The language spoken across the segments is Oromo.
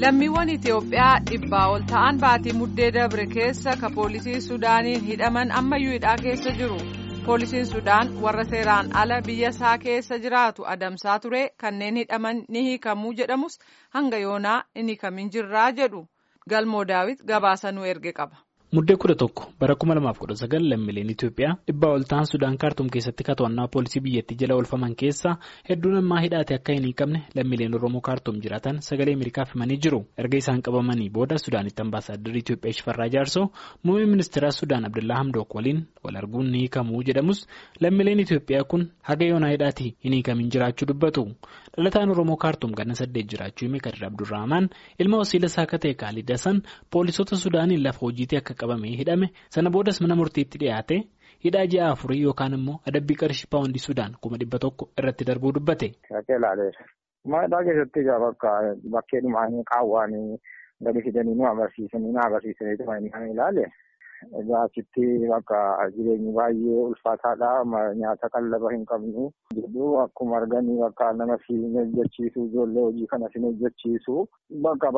lammiiwwan Itoophiyaa dhibbaa ol ta'an baatii muddee dabre keessa ka poolisii Sudaaniin hidhaman ammayyuu hidhaa keessa jiru. Poolisiin Sudaan warra seeraan ala biyya isaa keessa jiraatu adamsaa ture kanneen hidhaman ni hiikamuu jedhamus hanga yoonaa hin hiikamin jirraa jedhu. Galmoo Daawit gabaasa nu erge qaba. Muddee kudha tokko bara kuma lamaaf kudha sagal lammiileen Itoophiyaa dhibbaa ol ta'an Sudaan kaartuum keessatti to'annaa poolisii biyyattii jala oolfaman keessaa hedduun ammaa hidhaate akka hin hiikamne lammiileen Oromoo kaartuum jiraatan sagalee Ameerikaaf himanii jiru. Erga isaan qabamanii booda Sudaanitti ambaasaaddarri Itoophiyaa Shifarraa Jaarsoo muummee ministeera Sudaan Abdullaa Hamdook waliin wal arguun ni hiikamuu jedhamus lammiileen Itoophiyaa kun haga yoonaa hidhaati hin hiikamin jiraachuu dubbatu. Dhalataan Oromoo kaartuum ganna saddeet jiraachuu hime Kadir Abdurrahmaan ilma wasiila isaa akka ta'e Kaalid Hasan poolisoota Sudaaniin lafa hojiitii akka qabamee hidhame sana boodas mana murtiitti dhiyaate hidhaa ji'a afurii yookaan immoo adabbii qarshii paawundii Sudaan kuma dhibba tokko irratti darbuu dubbate. Hidhaa keessatti bakka bakkee dhumaanii qaawwaanii gadi fidanii nu agarsiisanii na agarsiisanii kan ilaale. Egaa achitti bakka jireenyi baay'ee ulfaataadha. Nyaata qallaba hin qabnu. Jidduu akkuma arganii bakka nama si hojjechiisu ijoollee hojii kana si hojjechiisu bakka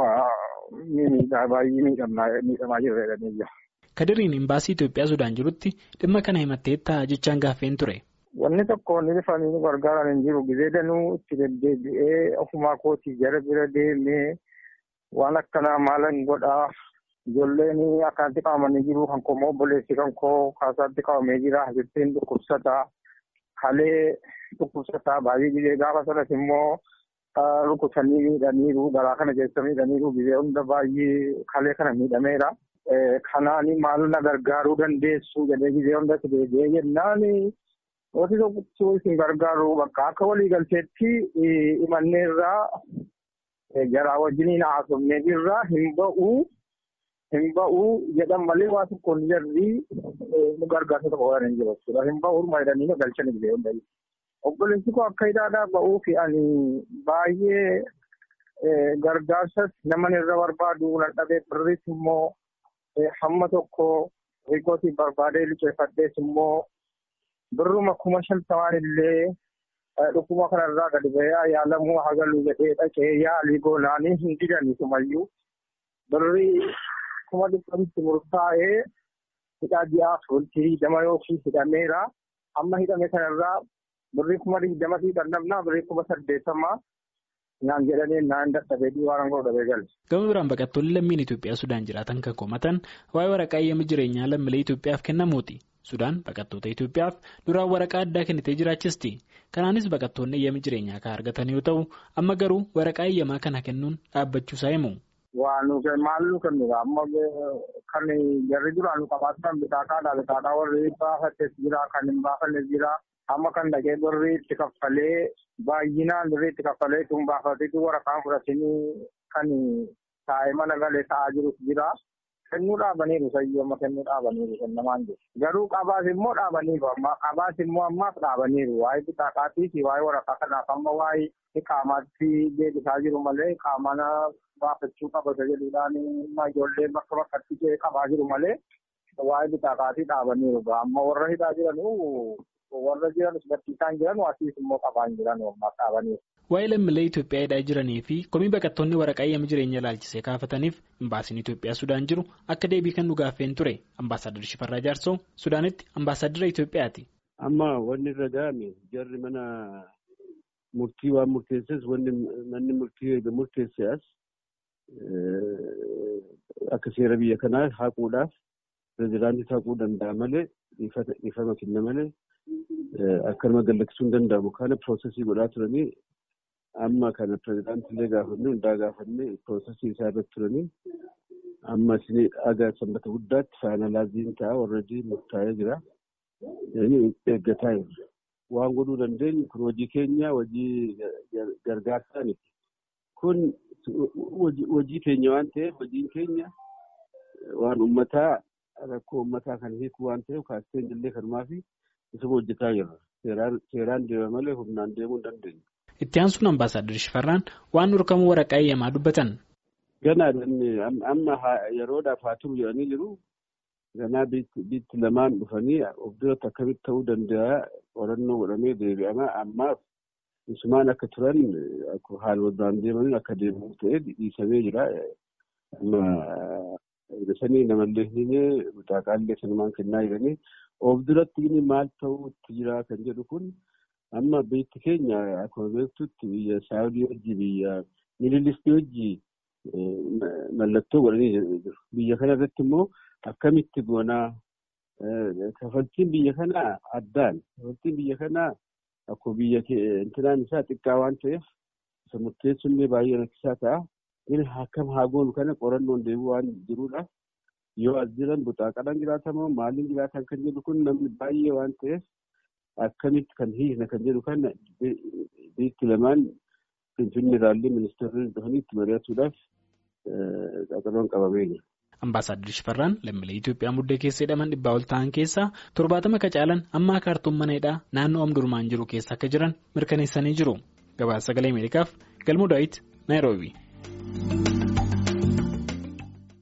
baay'ee miidhamaa jirre jedhanii Kadiriin imbaasii Itoophiyaa Sudaan jirutti dhimma kana himattee ta'a jechaan gaaffeen ture. Wanni tokko wanni bifaan nu gargaaran hin jiru. Gizee danuu itti deddeebi'ee ofumaa kootii jara bira deemee waan akkanaa maalan godhaa. Ijoolleen akkanatti qabamanii jiru kan koo obboleessi kan koo kaasaatti qabamee jira. Jettiin dhukkubsataa halee dhukkubsataa baay'ee gizee gaafa sanas immoo rukutanii miidhaniiru garaa kana keessa miidhaniiru gizee hunda baay'ee halee kana miidhameera. Kanaan maal na gargaaruu dandeessu jedhee gizee hundatti deebi'ee jennaan wanti tokko isin gargaaru bakka akka waliigalteetti imanneerraa jaraa wajjiniin haasofnee jirra hin ba'uu. Hin ba'uu jedhan malee waa tokkoon jarri nu gargaarsa tokko waan hin jiru jechuudha. Hin ba'uu jedhanii nu galchan illee hundayyuu. Obboleessi koo akka hidhaadhaa ba'uu fi ani baay'ee gargaarsas nama irra barbaadu nan dhabee birris immoo hamma tokko riikootii barbaadee liqeeffadhees immoo birruma kuma shantamaan illee dhukkuma kanarraa gadi ba'ee yaalamuu hagaluu jedhee dhaqee yaalii goonaanii hin didanii sumayyuu birrii kuma dhibbanitti murtaa'ee hidhaa ji'aa fultii dama yookiin hidhameera. Amma hidhame kanarraa birrii kuma digdama fi dhannabnaa birrii kuma saddeettamaa naan jedhanii naan dadhabee waan godhu dhabee galle. Gama biraan baqattoonni lammiin Itoophiyaa Sudaan jiraatan kan komatan waa'ee waraqaa eeyyama jireenyaa lammiilee Itoophiyaaf kennamuuti. Sudaan baqattoota Itoophiyaaf duraan waraqaa addaa kennitee jiraachisti. Kanaanis baqattoonni eeyyama jireenyaa kan argatan yoo ta'u amma garuu waraqaa eeyyamaa kana kennuun dhaabbachuusaa himu. Waan nuti maal nu kennudha amma kan jarri duraan nu qabaatan bitaataa bitaataa warri baafates jira kan hin baafannes jira amma kan dhaqee birrii itti kaffalee baay'inaan birrii itti kaffalee tun baafateetu waraqaan fudhatanii kan taa'ee mana galee taa'aa jirus jira. Kennuu dhaabaniiru sayyoo amma kennuu dhaabaniiru kennamaan jiru. Garuu qabaas immoo dhaabaniiru amma qabaas immoo ammaaf dhaabaniiru waa'ee bitaaqaatii fi waa'ee waraqaa kanaaf amma waa'ee qaamaatti deebisaa jiru malee qaamana baafachuu qabata jedhuudhaan ijoollee bakka bakkatti qabaa jiru malee waa'ee bitaaqaatii dhaabaniiru. Amma warra hidhaa jiranuu warra jiran barsiisaan jiran asiis immoo qabaa hin jiran ammaaf dhaabaniiru. Waa'ee lammiilee Itoophiyaa hidhaa jiranii fi komii baqattoonni waraqaa eeyyama jireenya ilaalchisee kaafataniif imbaasiin Itoophiyaa Sudaan jiru akka deebii kennu gaaffeen ture. Ambaasaaddarri Shifarraa Jaarsoo Sudaanitti ambaasaadara Itoophiyaati. Amma wanni irra ga'ame jarri mana murtii waan murteesses wanni manni murtii murteesse as akka seera biyya kanaa haquudhaaf pirezidaantii haquu danda'a malee dhiifama kenna malee akkanuma gallaksuu hin danda'amu. Kana piroosesii godhaa turanii amma kana pirezidaantiilee gaafannee hundaa gaafannee piroosesii isaa irratti turanii amma isin dhagaa sanbata guddaatti faayinaalaaziin ta'a warradii murtaa'ee jira. Eeggataa jirra. Waan godhuu dandeenyu kun hojii keenya hojii gargaarsaa miti. Kun hojii keenya waan ta'eef hojiin keenya waan uummataa rakkoo uummataa kan hiiku waan ta'eef kaasteen illee kanumaa fi isuma hojjetaa jirra. Seeraan deema malee humnaan deemuu hin dandeenyu. Itti aansuun ambaasaaddarri Shifarraan waan dhorkamuu waraqaa eeyyamaa dubbatan. Ganaa amma yeroodhaaf haa turu jedhanii jiru. Ganaa biitti lamaan dhufanii of duratti akkamitti ta'uu danda'a qorannoo godhamee deebi'ama. Ammaaf isumaan akka turan haala waldaan deemaniin akka deemamu ta'ee dhiisamee jira. Sanii namallee hin mutaaqaallee sanumaan kennaa jiranii of duratti maal ta'uutti jira kan jedhu kun amma biyyi keenya akkuma beektutti biyya saawudii hojii biyya mililistii hojii mallattoo godhanii jiru. Biyya kana irratti immoo akkamitti goonaa kafaltiin biyya kanaa addaan kafaltiin biyya kanaa akkuma biyya intinaan isaa xiqqaa waan ta'eef isa murteessullee baay'ee rakkisaa ta'a. Inni akkam haa goonu kana qorannoon deebi'u waan jiruudhaaf yoo as jiran buxaaqadhaan jiraatamoo maaliin jiraatan kan jedhu kun namni baay'ee waan ta'eef akkamitti kan hiikna kan jedhu kana biyyi lamaan finfinnee irraallee ministeerri dhufanii itti mari'achuudhaaf qaxaloon qabamee jira. Ambaasaaddir Shifarraan lammiilee Itoophiyaa muddee keessa hidhaman dhibbaa ol ta'an keessaa torbaatama ka caalan amma kaartuum mana hidhaa naannoo Omdurmaan jiru keessa akka jiran mirkaneessanii jiru. Gabaasa sagalee Ameerikaaf Galmuu Daawit Naayiroobii.